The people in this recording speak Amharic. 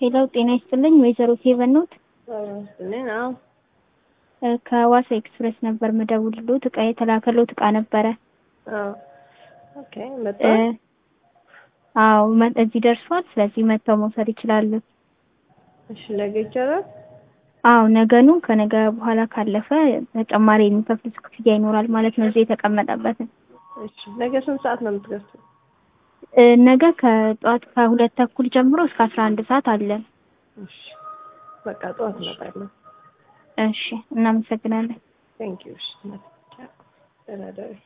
ሄሎ ጤና ይስጥልኝ ወይዘሮ ሄቨን ኖት ስልን አዎ ከዋሳ ኤክስፕሬስ ነበር ምደውልሎት እቃ የተላከሎት እቃ ነበረ አዎ ኦኬ መጣ እ አዎ መ- እዚህ ደርሷል ስለዚህ መጥተው መውሰድ ይችላሉ እሺ ነገ ይቻላል አዎ ነገኑ ከነገ በኋላ ካለፈ ተጨማሪ የሚከፍሉት ክፍያ ይኖራል ማለት ነው እዚህ የተቀመጠበትን እሺ ነገ ስንት ሰዓት ነው የምትገዙት እ ነገ ከጠዋት ከሁለት ተኩል ጀምሮ እስከ አስራ አንድ ሰዓት አለን እሺ በቃ ጠዋት እመጣለሁ እሺ እናመሰግናለን ቴንክ ዩ እሺ ደህና ደሪ